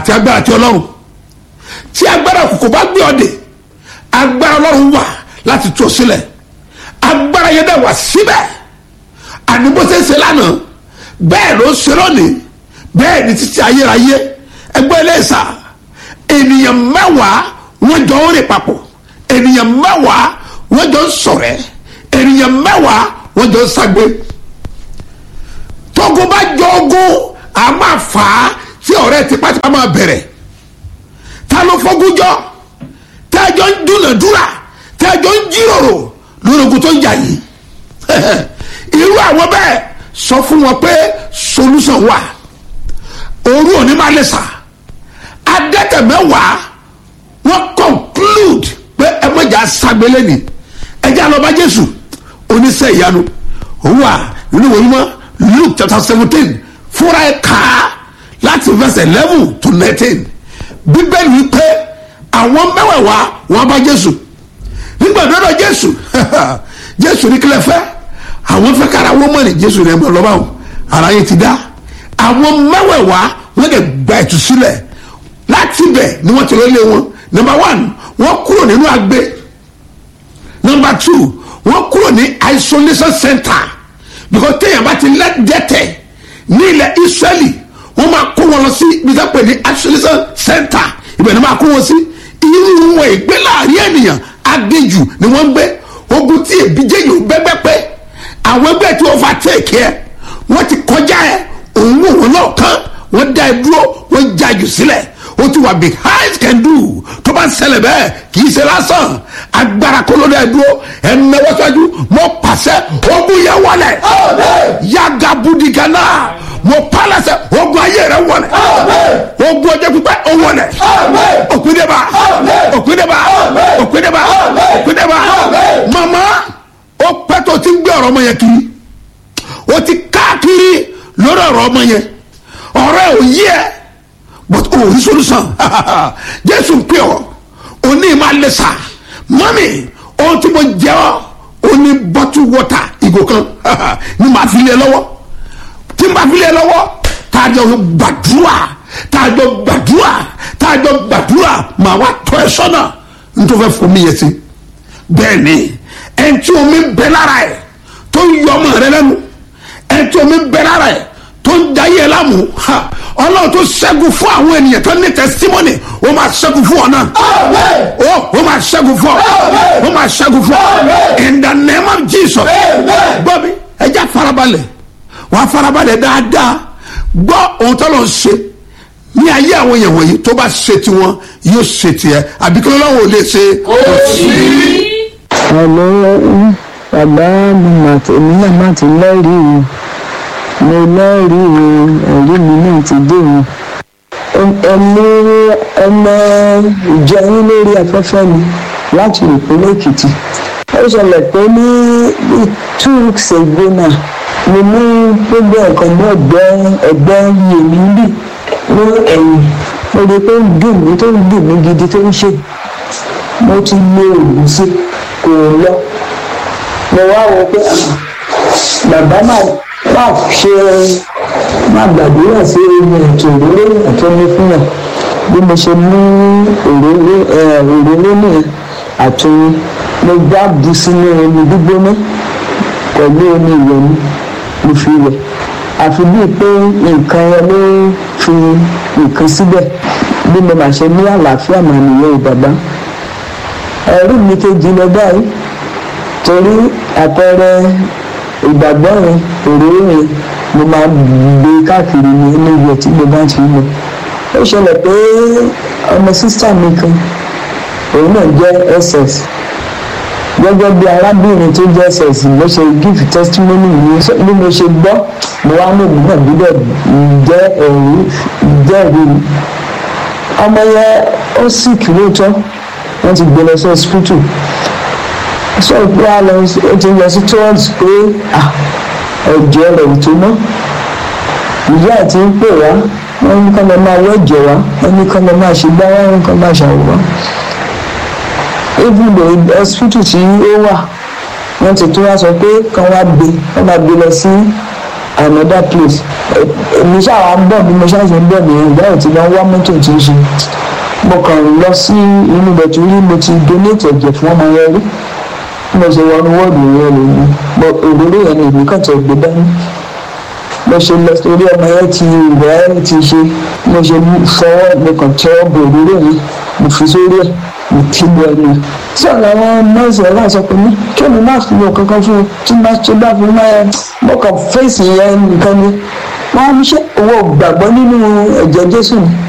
àti agbára ti ọlọ́run tí agbára òkùnkùn bá gbé ọdẹ agbára ọlọ́run wà láti tú ọ sílẹ̀ agbára yẹn dẹ̀ wà síbẹ̀ àní bó ṣe ń ṣe lánàá bẹ́ẹ̀ ló ń ṣe lónìí bẹ́ẹ̀ ni títí ayérayé ẹgbẹ́ ẹlẹ́sà ènìyàn mẹ́wàá wọ́n jọ ń rìn papọ̀ ènìyàn mẹ́wàá wọ́n jọ ń ṣọ̀rẹ́ ènìyàn mẹ́wàá wọ́n jọ ń ṣagbe tógun bá jọ ogun a máa fà á tí ọ̀rẹ́ tipátipá máa bẹ̀rẹ̀ ta ló fọ́gun jọ tẹ́jọ́ ń dúnàdúrà tẹ́jọ́ ń jíròrò lórí ogun tó ń jà yìí irú àwọn bẹ́ẹ̀ sọ fún wọn pé solution wà òru òní máa lè sà adẹ́tẹ̀mẹ́wàá wọ́n conclude pé ẹ mọ̀jà sagbélé ni ẹjẹ́ àlọ́ba jésù oníṣẹ́ ìyanu òun wà nínú ìwé mímọ́ luke chapter seventeen fúnra ẹ̀ kà á láti verse eleven to nineteen bíbélì wípé àwọn mẹ́wẹ̀ẹ̀wá wọ́n bá jésù nígbà dọ́dọ̀ jésù jésù ní kílẹ̀ fẹ́ àwọn fẹ́ kára wọ́n mọ̀ ní jésù ní ẹ̀mọ́ lọ́wọ́ ara yẹn ti dá àwọn mẹ́wẹ̀ẹ̀wá wọ́n lè gba ìtúsílẹ̀ láti bẹ̀ ni wọ́n ti lé wọn number one wọ́n kúrò nínú agbe number two wọ́n kúrò ní isolation center because téèyàn bá ti lẹ́dẹ̀tẹ̀ ní ilẹ̀ israeli wọ́n máa kó wọn lọ sí ibi tó pè ní isolation center ibẹ̀ ni wọ́n máa kó wọn sí irú wọn ìgbé láàrin ènìyàn aginjù ni wọ́n ń gbé ogun tí èbíjẹ́ yìí bẹ́gbẹ́ pé àwọn ẹgbẹ́ tí wọ́n fa tẹ̀kì ẹ wọ́n ti kọjá ẹ òun wò wọn náà kán wọ́n dá ẹ dúró wọ́n já jù sílẹ̀ ó ti wà behind can do tó bá ń ṣẹlẹ̀ bẹ́ẹ̀ kì í ṣe lásán agbára kó ló dá ẹ dúró ẹ náwó sọ́jú mo pàṣẹ ogun yẹn wọlé yaga budigana mo pàlàṣẹ ogun ayé rẹ wọlé ogun ọjọ́ pípẹ́ ó wọlé òkúndébà òkúndébà òkúndébà òkúndébà mama ó pẹ́ tó ti ń gbé ọ̀rọ̀ ọmọ yẹn kiri ó ti káàkiri lórí ọ̀rọ̀ ọmọ yẹn ọ̀rọ̀ ẹ̀ ò yí ẹ but o rí solution jésù ń pè ọ́ òní máa lè sà mọ́mì ohun tí mo jẹ́ ọ́ ó ní bottle water ìgò kan ní màá fi lé lọ́wọ́ tí màá fi lé lọ́wọ́ tá a jọ gbàdúrà tá a jọ gbàdúrà tá a jọ gbàdúrà màá wá tọ́ ẹ sọ́nà nítorí fẹ́ fún mi yẹn sí bẹ́ẹ̀ ni ẹni tí omi ń bẹ lára ẹ̀ tó ń yọ ọmọ rẹ lẹ́nu ẹni tí omi ń bẹ lára ẹ̀ tó ń da yẹ lámù ọlọ́run tó ṣẹ́gun fún àwọn ènìyàn tó ní testimony ó máa ṣẹ́gun fún ọ náà ó ó máa ṣẹ́gun fún ọ ó máa ṣẹ́gun fún ọ in the name of Jesus gbọ́ mi ẹja farabalẹ̀ wàá farabalẹ̀ dáadáa gbọ́ ohun tó lọ ṣe ní ayé àwọn èèyàn wọ̀nyí tó bá ṣe tiwọn yóò ṣe tiẹ̀ àbíkọ́ lọ́wọ́ ò lè ṣe kò sí. Hello, bàbá mi mà èmi náà má ti lẹ́rìí o mo lẹ́rìí o ẹ̀rí mi náà ti dé o ẹni ọmọ ìjọ yín lórí afẹ́fẹ́ mi láti ìpínlẹ̀ Èkìtì ó ṣẹlẹ̀ pé ní bí two weeks ago náà mo ní gbogbo ẹ̀kan ní ọ̀gbẹ́ ẹ̀gbẹ́ yèmí bì ní ẹ̀yìn mo rí i pé ó ń dùn mí tó ń dùn mí gidi tó ń ṣe mo ti lo oògùn sí kò lọ mo wá wo pé bàbá máa máa ṣe máa gbàdúrà sí omi ètò òróró àtọ́ni fún yàn bí mo ṣe mú òróró òróró nìyẹn àtọ́ni mo gbá bu sínú omi gbígbóná pẹ̀lú omi ìwẹ̀ mi mo fi wẹ̀ àfi bíi pé nǹkan yẹn ló fi nǹkan síbẹ̀ bí mo máa ṣe ní àlàáfíà mà nìyẹn ò bàbá ẹ̀rí mi kejì lọ báyìí torí àpẹẹrẹ ìgbàgbọ́ yẹn òróró yẹn mo máa gbé káàkiri ní inú ìwẹ̀ tí mo bá ti lọ ó ṣẹlẹ̀ pé ọmọ sísá mi kan òun náà jẹ́ ss gẹ́gẹ́ bí arábìnrin tó jẹ́ ss ló ṣe give testimony mi bí mo ṣe gbọ́ mo wá ní ìlú náà gbọ́dọ̀ jẹ́ ẹ̀rí jẹ́rìí mi ọmọ yẹn ó sick lóòótọ́ wọ́n ti gbé lọ sí hospital sọ pé a lọ ó ti lọ sí towards pé ẹ̀jẹ̀ rẹ̀ ò tó mọ́ ìyá ẹ̀ ti ń pè wá wọ́n ní kọ́ lọ máa wọ́ ẹ̀jẹ̀ wá wọ́n ní kọ́ lọ máa ṣe gbá wá wọ́n kọ́ máa ṣàwọ̀ wá even though hospital tí ó wà wọ́n ti tún wá sọ pé kàn wá gbé wọ́n máa gbé lọ sí another place èmi ṣáà ń bọ̀ bí mo ṣáà ṣe ń bọ̀ nìyẹn ìgbà tí wọ́n wá mọ́tò tí ń ṣe mo kàn lọ sí inú ibẹ̀ tó rí mo ti donate ẹ̀jẹ̀ fún ọmọ yẹn rí mo ṣe wọnú wọ́ọ̀dù yẹn rè mí mo òróró yẹn ni èmi kàn tẹ̀ gbé dání mo ṣe lọ sórí ọmọ yẹn ti rẹ̀ ti ṣe mo ṣe fọwọ́ mo kàn tẹ́ ọ̀bọ̀ òróró yẹn mo fi sórí ẹ̀ mo ti lu ẹnu ẹ̀ sọ làwọn nọ́ọ̀sì ẹ̀ láì sọ pé mi kí ni má fi wọ kankan fún un tí má ṣe bá fi má yẹn mo kàn fèsì yẹn nìkan ni wọ́n á ní ṣe owó gbàgbọ́ nínú ẹ̀jẹ̀ Jésù ni